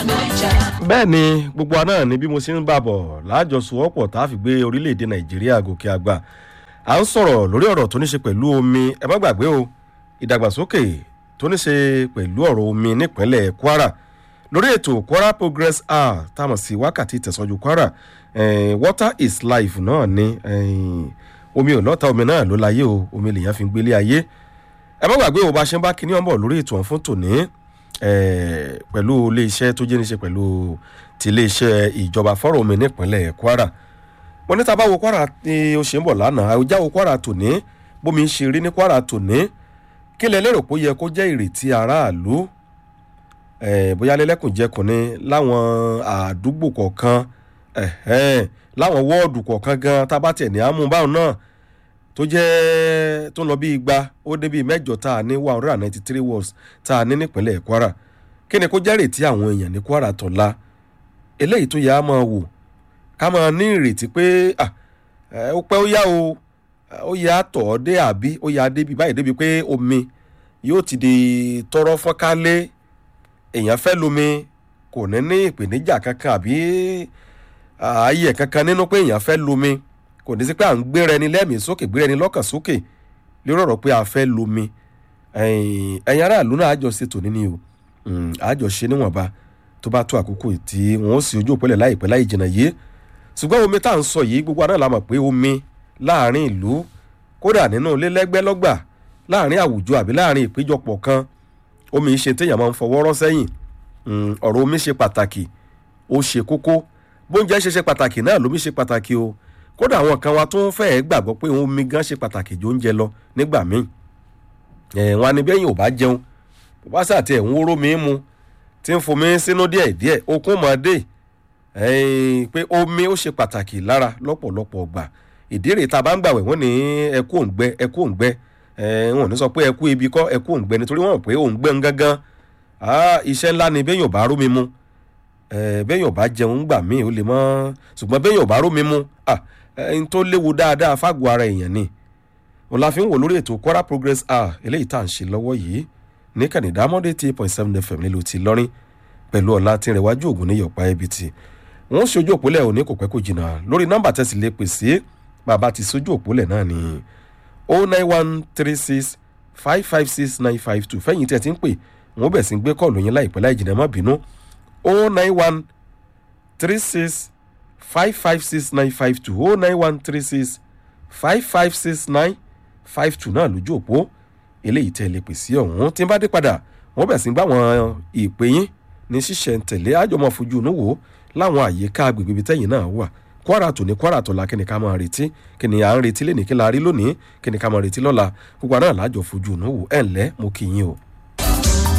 bẹ́ẹ̀ ni gbogbo wa náà ni bí mo ṣe ń bà bọ̀ láàjọsowọ́pọ̀ tá a fi gbé orílẹ̀-èdè nàìjíríà gòkè àgbà à ń sọ̀rọ̀ lórí ọ̀rọ̀ tó ní ṣe pẹ̀lú omi ẹ má gbàgbé o ìdàgbàsókè tó ní ṣe pẹ̀lú ọ̀rọ̀ omi nípínlẹ̀ kwara lórí ètò kwara progress hour tá a mọ̀ sí wákàtí ìtẹ̀sọ́jú kwara eh, water is life náà ni eh, omi ò lọ́ta omi náà ló láyé o omi lèèyàn fi ń gbélé ayé ẹ má gbàgbé o bá ṣe ń bá kíní ọ̀bọ̀ lórí ètò ọ̀hún fún tòní pẹ̀lú iléeṣẹ́ tó jẹ́ níṣe pẹ̀lú ti iléeṣẹ́ ìjọba fọ́rọ̀ omi nípínlẹ̀ kwara mo ní tábà wo kwara ni ó ṣe ń bọ̀ lánàá àwùjá wo kwara tòní bómi ń ṣe rí ní kwara tòní kí lẹ lérò pé ó yẹ kó jẹ́ ìrètí aráàlú bóyá lẹ́lẹ́kùnjẹkùn ni láwọn àdúgbò kọ̀ọ̀kan láwọn wọ́ọ̀dù kọ̀ọ̀kan gan tábà tẹ̀ ní àmúbáwọn náà tó jẹ́ tó ń lọ bí igba ó dé bíi mẹ́jọ tá a ní one hundred and ninety three words tá a ní nípínlẹ̀ kwara kí ni kó jẹ́ ìrètí àwọn èèyàn ní kwara tọ̀la eléyìí tó yẹ á máa wò ká máa ní ìrètí pé ó pẹ́ ó yá o ó yẹ á tọ̀ ọ́ dé àbí ó yẹ á débi báyìí débi pé omi yóò ti di tọrọ fọ́nkálé èèyàn fẹ́ lomi kò ní ní ìpèníjà kankan àbí ààyè kankan nínú pé èèyàn fẹ́ lomi kò ní sí pé à ń gbéra ẹni lẹ́mìí sókè gbéra ẹni lọ́kàn sókè lórí ọ̀rọ̀ pé a fẹ́ lomi ẹ̀yin aráàlú náà àjọ ṣètò níní o àjọ ṣe níwọ̀nba tó bá tó àkókò tí wọ́n ó sì ojú òpẹ́lẹ̀ láìpẹ́ láì jìnnà yìí ṣùgbọ́n omi tá à ń sọ yìí gbogbo aná la mọ̀ pé omi láàrin ìlú kódà nínú ilé lẹ́gbẹ́lọ́gbà láàrin àwùjọ àbí láàrin ìpéjọpọ̀ kan omi ṣe téèyàn máa ń fọwọ́ rọ́ sẹ́yìn ọ̀rọ̀ omi ṣe pàtàkì ó ṣe kókó bóúnjẹ ṣe ṣe pàtàkì náà lómi ṣe pàtàkì o kódà àwọn kan wa tó ń fẹ́ gbàgbọ́ pé omi gan ṣe pàtàkì ju oúnjẹ lọ nígbà míì wọn á ní bẹ́yìn ò bá jẹun bó bá sàtẹ̀ ń wóró mi mu tí ń fomi sínú díẹ̀ díẹ̀ okun mọ́ dé pé omi ó ṣe pàtàkì lára lọ́pọ̀lọpọ̀ ọgbà ìdí rèé tá a bá ń gbàwẹ̀ wọ́n ní ẹkú òǹgbẹ ẹkú òǹgbẹ wọn ò ní sọ pé ẹkú ibi kọ́ ẹkú òǹgbẹ nítorí wọ́n mọ̀ pé òǹgbẹ ń gángan iṣẹ́ ńlá ni bẹ́yìn ò bá rómi mu bẹ́yìn ò bá jẹun gbà míì ó lè mọ́ ṣùgbọ́n bẹ́yìn ò bá rómi mu ẹni tó léwu dáadáa fágùn ara èèyàn ni wọn la fi ń wò lórí ètò kwara progress hour eléyìí tá à ń ṣe lọ́wọ́ yìí ní kànìdá monday eight point seven fm nílùú ti lọ́rin pẹ̀lú ọ̀la tí ń rẹwájú ògùn ní yọ̀pá ibi tí wọ́n ṣojú òpólẹ̀ òní kò pẹ́ kò jìnnà lórí nọ́mbà tẹ̀sí lè pè sí bàbá ti ṣojú òpólẹ̀ náà ní o nine one three six five five six nine five two fẹ́yìn tí ẹ ti ń pè wọ́n bẹ̀ sí gbé kọ́ọ̀lù yín láìpẹ́ láì jìnnà má bínú o nine one three six five five six nine five two oh nine one three six five five six nine five two náà lójú òpó eléyìí tẹ́ ẹ lè pè sí ọ̀hún tí n bá dé padà wọ́n bẹ̀ sí ń bá wọn ìpè yín ní ṣíṣẹ̀ ń tẹ̀lé àjọmọ̀ fojú inú wò láwọn àyíká agbègbè ibi tẹ́yìn náà wà kwara tó ní kwara tó la kí ni ká máa retí kí ni à ń retí lẹ́nìí kí la rí lónìí kí ni ká máa retí lọ́la gbogbo àná làájọ fojú inú wò ẹ̀ ńlẹ́ mo kì í yín o.